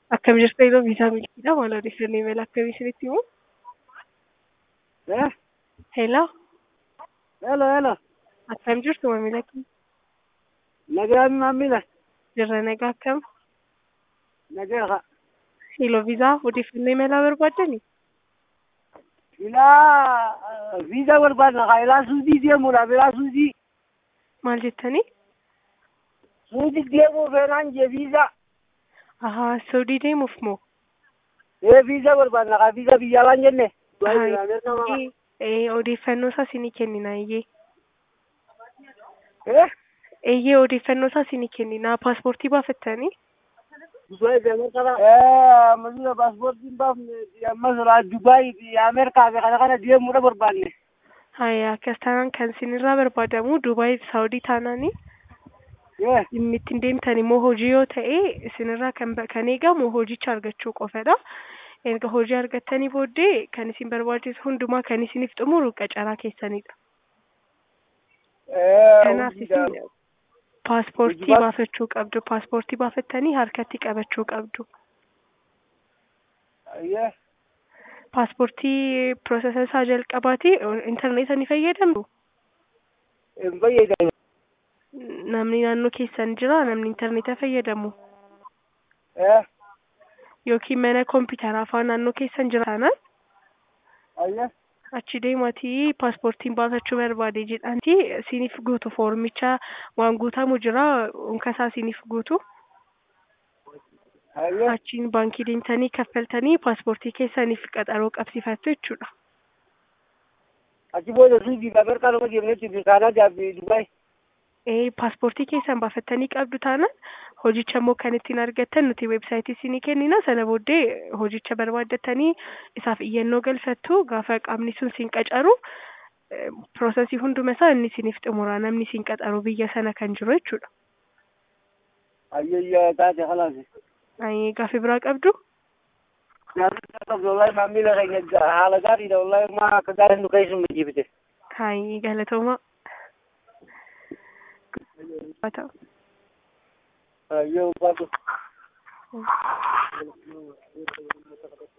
Akkam jirtu yeroo viisaa milkiidha maal odeeffannoo imala akkamii isinitti himu? Eh? Hello, Hello, hello. akkam jirtu maamila kee? Nagaa maamila. Jirra nagaa akkam? Nagaa. Hello, viisaa odeeffannoo imalaa barbaaddani? Ilaa viizaa barbaadna kaa ilaa suudii deemuudhaaf ilaa suudii. Maal jettanii? Suudii deemuu feenaan jee viizaa. Ahaa, Saudii deemuuf moo? Ee viizaa barbaadna kaa viizaa biyya alaan jenne. Ahaa, ee, odeeffannoo isaa isinii kennina eeyyee. Eh? Eeyyee odeeffannoo isaa isinii kennina. Paaspoortii baafattanii? Masira paaspoortiin baafne amma suuraa Dubaay biyya Ameerikaa fi kana kana deemuudha barbaadne. Haaya, akkas taanaan kan isinirraa barbaadamu Dubaay fi Saawudii taanaanii Eh? dhimmi ittiin deemtan immoo hojii yoo ta'e isinirraa kan ba- kan eegamu hojicha argachuu qofadha. Erga hojii argattanii booddee kan isin barbaachisu hundumaa kan isiniif xumuru qacaraa keessanidha. Kanaaf isin paaspoortii Hojiiwwan- baafachuu qabdu. Paaspoortii baafattanii harkatti qabachuu qabdu. Ayyee. Paaspoortii piroosesa isaa jalqabaati intarneeta ni fayyadamtu. Hin fayyadamu. Namni naannoo keessan jira namni intarneeta fayyadamu Eh? yookiin mana kompiitaraa afaan naannoo keessan jira taanaan Ayyee. achi deematii paaspoortiin baafachuu barbaade jedhanti isiniif guutu foormicha waan guutamu jira unkasaa isiniif guutu Ayyee. achiin baankii deemtanii kaffaltanii paaspoortii keessaniif qaxaroo qabsiifattu jechuudha. Achi booda suudii fi Ameerikaa nama deemnetti fi Kaanaadaa fi Dubaay. Ee paaspoortii keessan baafattanii qabdu taanaan hojicha immoo kan ittiin argattan nuti weebsaayitii isinii kennina sana booddee hojicha barbaaddatanii isaaf iyyannoo galfattu gaafa qaamni sun siin qacaru eh, piroosesii hunduma isaa inni isiniif xumura namni siin qacaru biyya sana kan jiru jechuudha. Ayyee taate khalaasi. Ay, Gaaffii biraa qabdu? Wallahi maamila keenya haala gaariidha wallahi ma akka gaariin nu keessumaa jibite. Hayi galatooma. Haa ta'u. Ayyee ulfaatu.